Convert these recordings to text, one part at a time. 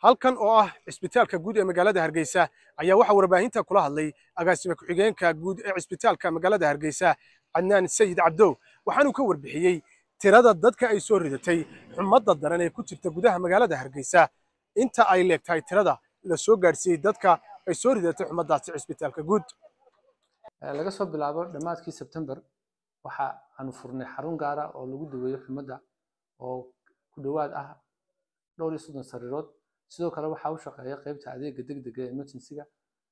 halkan oo ah cisbitaalka guud ee magaalada hargeysa ayaa waxaa warbaahinta kula hadlay agaasime ku-xigeenka guud ee cisbitaalka magaalada hargeysa cadnaan sayid cabdow waxaanuu ka warbixiyey tirada dadka ay soo ridatay xumadda daran ee ku jirta gudaha magaalada hargeysa inta ay leegtahay tirada la soo gaadhsiiyey dadka ay soo ridatay xumaddaasi cisbitaalka guud laga soo bilaabo dhammaadkii sebtembar waxa aanu furnay xarun gaara oo lagu daweeyo xumadda oo ku dhowaad ah dhowr iyo soddon sariirood sidoo kale waxaa u shaqeeya qaybta adeega degdega ee emergency-ga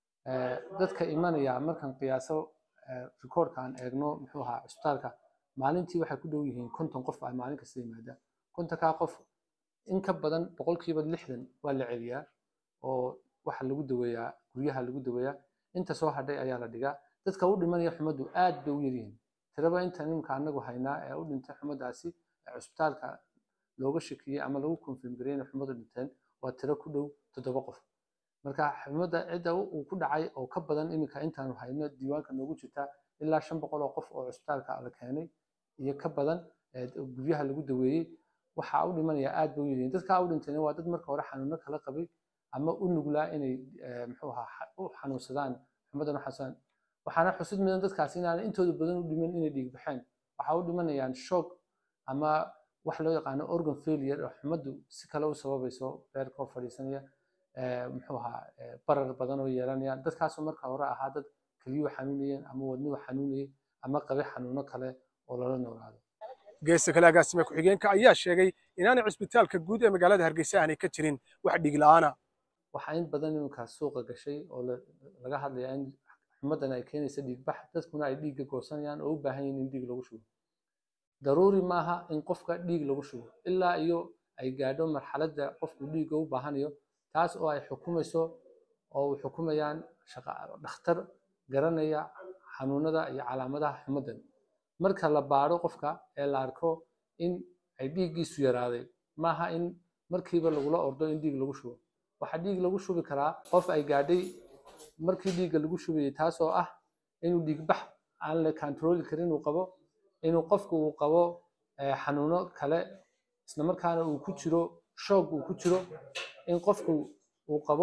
dadka imanaya markaan qiyaaso rikoorka aan eegno muxuu ahaa cisbitaalka maalintii waxay ku dhow yihiin konton qof ay maalin kasta yimaada kontonkaa qof in ka badan boqolkiiba lixdan waa la celiyaa oo waxa lagu daweeyaa guryaha lagu daweeyaa inta soo hadhay ayaa la dhigaa dadka u dhimanaya xumaddu aad bay u yaryihiin tiraba inta nimka anagu haynaa ee u dhintay xumaddaasi ee cisbitaalka looga shakiyey ama lagu confirm gareeyay inay xumaddu dhinteen waa tiro ku dhow toddoba qof marka xumadda cidda uu ku dhacay oo ka badan iminka intaanu hayno diiwaanka noogu jirta ilaa shan boqol oo qof oo cisbitaalka la keenay iyo ka badan guryaha lagu daweeyey waxaa u dhimanaya aad bay u yaryihiin dadkaa u dhintayna waa dad marka hore xanuuno kala qabay ama u nuglaa inay muxuu ahaa u xanuunsadaan xumaddan u xanuunsadaan waxaana xusid mudan dadkaasi inaanay intooda badan u dhiman inay dhiig baxeen waxaa u dhimanayaan shoog ama wax loo yaqaano organ failure oo xumaddu si kale u sababayso beerka oo fadhiisanaya muxuu ahaa barar badan oo yeelanaya dadkaasoo marka hore ahaa dad keliyuhu xanuunayeen ama wadnuhu xanuunayay ama qabay xanuuno kale oo lala noolaado geesta kale agaasime ku-xigeenka ayaa sheegay inaanay cisbitaalka guud ee magaalada hargeysa aanay ka jirin wax dhiig la'aana waxaa in badan iminkaa suuqa gashay oo laga hadlayaa in xumaddan ay keenaysa dhiigbax dadkuna ay dhiigga goosanayaan oo u baahan yihiin in dhiig lagu shubo daruuri maaha in qofka dhiig lagu shubo ilaa iyo ay gaadho marxaladda qofku dhiigga u baahanayo taas oo ay xukumayso oo u xukumayaan dhakhtar garanaya xanuunada iyo calaamadaha xumaddan marka la baadho qofka ee la arko in ay dhiiggiisu yaraaday maaha in markiiba lagula ordo in dhiig lagu shubo waxaa dhiig lagu shubi karaa qof ay gaadhay markii dhiigga lagu shubayay taas oo ah inuu dhiigbax aan la controli karin uu qabo inuu qofku uu qabo xanuuno kale isla markaana uu ku jiro shoog uu ku jiro in qofku uu qabo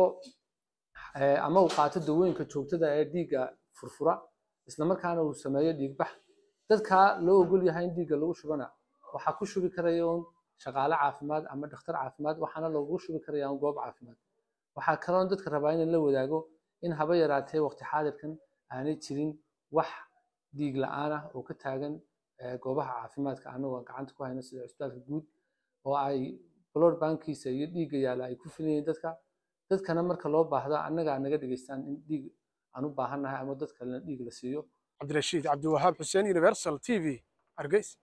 ama uu qaato dawooyinka joogtada ee dhiigga furfura isla markaana uu sameeyo dhiigbax dadkaa loo ogol yahay in dhiigga lagu shubana waxaa ku shubi karaya un shaqaale caafimaad ama dhakhtar caafimaad waxaana loogu shubi karaya un goob caafimaad waxaa kaloon dadka rabaa in la wadaago in haba yaraatee waqti xaadirkan aanay jirin wax dhiig la-aan ah oo ka taagan goobaha caafimaadka anagoo gacanta ku hayna sida cisbitaalka guud oo ay blood bankiisa iyo dhiigga yaala ay ku filayeen dadka dadkana marka loo baahdo annagaa naga dhegeystaan in dhiig aan u baahannahay ama dad kalena dhiig la siiyo cabdirashiid cabdiwahaab xuseen universal t v hargeys